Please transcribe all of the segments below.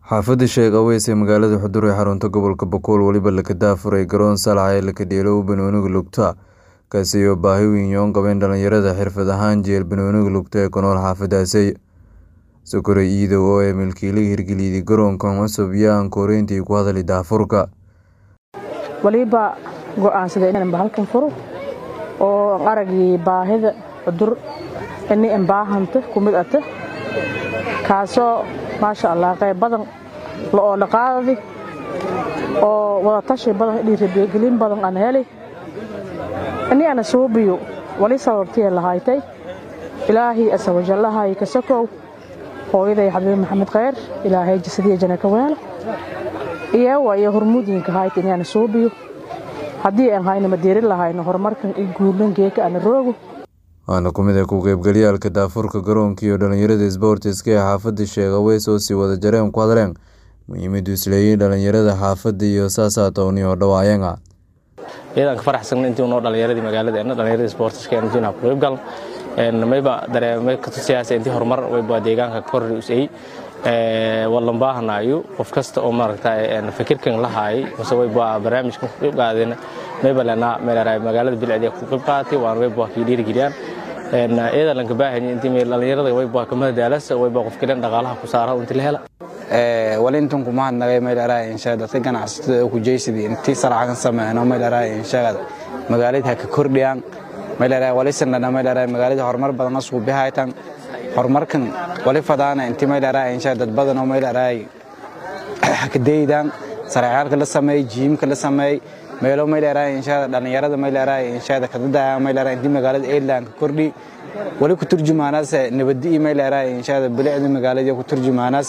Xaafadda Sheekh Aweys ee magaalada Xudur ee xarunta gobolka Boqol weliba la daafuray garoon Salax ee la kadheelo banooniga lugta kaasi oo baahi weyn u qabeen dhalinyarada xirfad ahaan jecel banooniga lugta ee ku nool xaafadaasi Sokore Iidow oo ah milkiilaha hirgeliyay garoonkan cusub yaan koreyntii ku hadlay daafurka waliba go'aansaday inaan bahalkan furo oo aragii baahida cudur ini aan baahanta ku mid ata kaasoo maasha allah qayb badan la oo dhaqaadadi oo wada tashi badan dhiirigelin badan aan heli ini ana suubiyo wali sababtiya lahaaytay ilaahay asa wajallahay ka sokow hooyaday xabiib maxamed khayr ilaahay jasadiya jana ka weelo iyo waayo hormuudinka hayt inaan suubiyo haddii aan hayno ma diirin lahayno horumarkan i guulan geeka ana roogo waana ku mid ah ku qaybgalyaalka daafurka garoonka iyo dhalinyarada isboortiska ee xaafadda Sheekh Aweys oo sii wada jareen ku hadleen muhiimaddu isleeyahay dhalinyarada xaafadda iyo saasaatooni oo dhawaayanga iyadaan ka faraxsan intii noo dhalinyaradii magaalada dhalinyarada isboortiska intii ku qayb gal een mayba dareemay ka tusiyaasa intii horumar wayba deegaanka kor usay ee wallan baahanayo qof kasta oo maaragtay fikirkan lahaay mise wayba barnaamijkan ku qayb qaadeen mayba lana meelaray magaalada bilcadiya ku qayb qaatay waan wayba ki dhiirigeliyaan een iyada lan ka baahan intii meel dhalinyarada wayba ka madaalasa wayba qof kale dhaqaalaha ku saara intii la hela ee walintan kuma hadnagay meelaray insha dadka ganacsatada ku jeeysidii intii saracan sameeyno meelaray insha magaalada ka kordhiyaan meelaray walisan meelaray magaalada horumar badan asku bihaytan horumarkan wali fadaana intii meelaray insha dad badan oo meelaray ka deeydaan saracaalka la sameey jiimka la sameey meelo meelaray insha dhalinyarada meelaray insha ka dadaya meelaray intii magaalada Ireland kordhi wali ku turjumaanaas nabadii meelaray insha bilicda magaalada ku turjumaanaas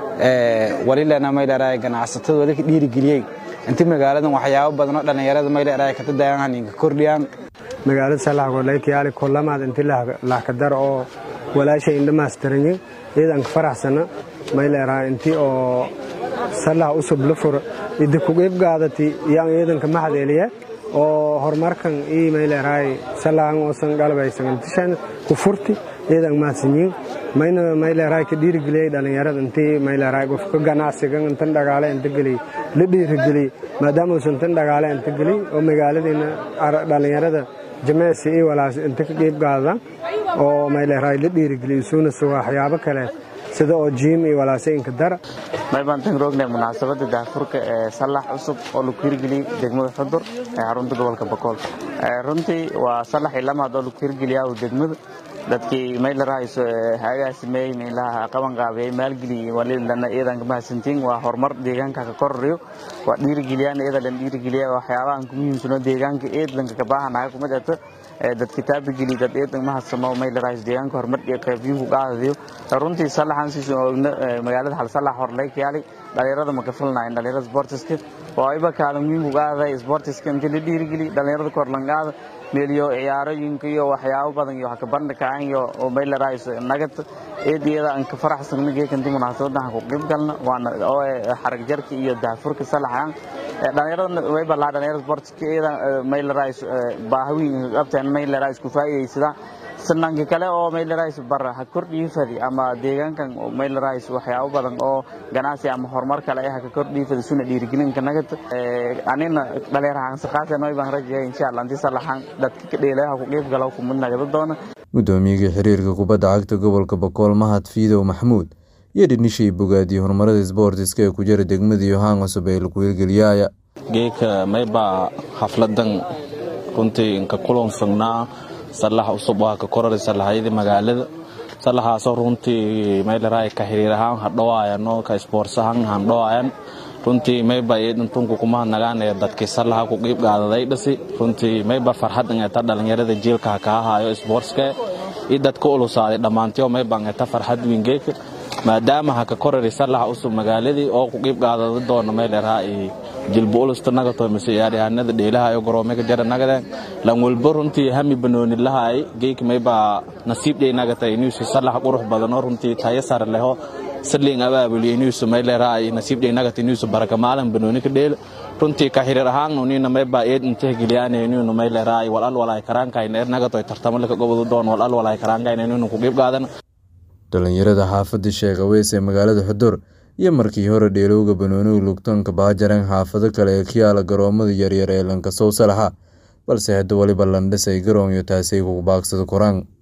ee wali lana meelaray ganacsatada wali ka dhiirigeliyay intii magaaladan waxyaabo badan oo dhalinyarada meelaray ka dadayaan haninka kordhiyaan magaalada salax goleekiyaali kullamaad intii la ka dar oo walaashay indhamaastiranyi iyadan ka faraxsana mayleeraa intii oo salax usub la furo idi ku qayb qaadati yaan iyadanka maxdeeliya oo horumarkan ii mayleeraay salaxan oosan galbaysan intishan ku furti iyadan maasinyiin mayna mayleeraay ka dhiirigeliyay dhalinyarada intii mayleeraay qofka ganacsigan intan dhagaale inta geliy la dhiirigeliyey maadaama uusan tan dhagaale inta geliy oo magaaladiina dhalinyarada jimicsi iyo walaas inta ka qayb qaadaan oo mayleeraay la dhiirigeliyo suuna suga waxyaabo kale sida oo jiim iyo walaasayinka dara maybaan tan roognay munaasabadda daafurka ee salax cusub oo lagu hirgeliyey degmada xudur ee xarunta gobolka bakool runtii waa salax iyo lamaad oo lagu hirgeliyaa degmada dadkii maylarahayso hagaasimey meelaha qaban qaabiyey maalgeliyey walilana iyadan ka mahadsantiin waa horumar deegaanka ka kororiyo waa dhiirigeliyaan iyada lan dhiirigeliya waxyaabahan ku muhiimsano deegaanka eedlanka ka baahanahay kumid ata dad kitaabigeli dad eedan mahadsamo maylarahayso deegaanka horumar iyo qaybiyuhu qaadadiyo runtii salaxan siisu oogna magaalada hal salax horleykyaali dhalinyarada ma ka filnayn dhalinyarada sportiska waa iba kaalin muhiim uga aaday sportiska intii la dhiirigeli dhalinyarada korlangaada meeliyo ciyaarooyinka iyo waxyaabo badan iyo ka bandhigaan iyo oo maylarayso nagad eediyada aan ka faraxsan geekanti munaasabadaha ku qayb galna waana oo xarag jarka iyo daafurka salaxan dhalinyarada way balaa dhalinyarada sportska iyada maylarayso baahwiin qabtaan maylarayso ku faa'iideysada sananka kale oo maylarayso bar ha kordhiyo fadi ama deegaankan maylarayso waxyaabo badan oo ganacsi ama horumar kale ah ka kordhiyo fadi suna dhiirigelinka nagad anina dhalinyarahan saqaasan way baan rajayay insha Allah intii salaxan dadka ka dheelaha ku qayb galo ku mid nagada doona gudoomiyaha xiriirka kubadda cagta gobolka Boqol Mahad Fiidow Maxmuud iyo dhinishay bogaadii horumarada isboortiska ee ku jira degmada Yohan cusub ee lagu hirgeliyay geeka mayba xafladan runtii inka kulan fagnaa salax cusub waa ka korari salaxyadii magaalada salaxaasoo runtii mayleraa ka xiriir ahaan hadhowaayano ka sports ahaan handhowaayan runtii mayba iyadantunku kuma nagaan ee dadkii salaxa ku qiib qaadaday dhasi runtii mayba farxadan eta dhalinyarada jiilka kaa haayo sportska iyo dadka ulusaaday dhammaantiyo mayban eta farxad wingeeka maadaama ha ka korari salaxa cusub magaaladii oo ku qiib qaadada doona mayleraa jilbu ulusta nagato mise ciyaaryahanada dheelaha iyo garoomeka jara nagadeen lan walba runtii hami banooni lahaay geeki mayba nasiib dhey nagatay inuusu salax qurux badan oo runtii tayo sare leho saliin abaabuliyo inuusu mayleraa nasiib dhey nagata inuusu baraka maalin banooni ka dheela runtii ka xiriir ahaan unina mayba eed intehgeliyaan inuu mayleraa walal walaay karaankayn er nagato tartamo laka gobodu doon walal walaay karaankayn inuu ku qiib qaadan dhalinyarada xaafadda Sheekh Aweys ee magaalada Xudur iyo markii hore dheelowga banooniga lugtanka baajareen xaafado kale ee ka yaala garoomada yaryar ee lankasow salaxa balse hadda weliba landhis ay garoonyo taasi ay kugu baagsada koraan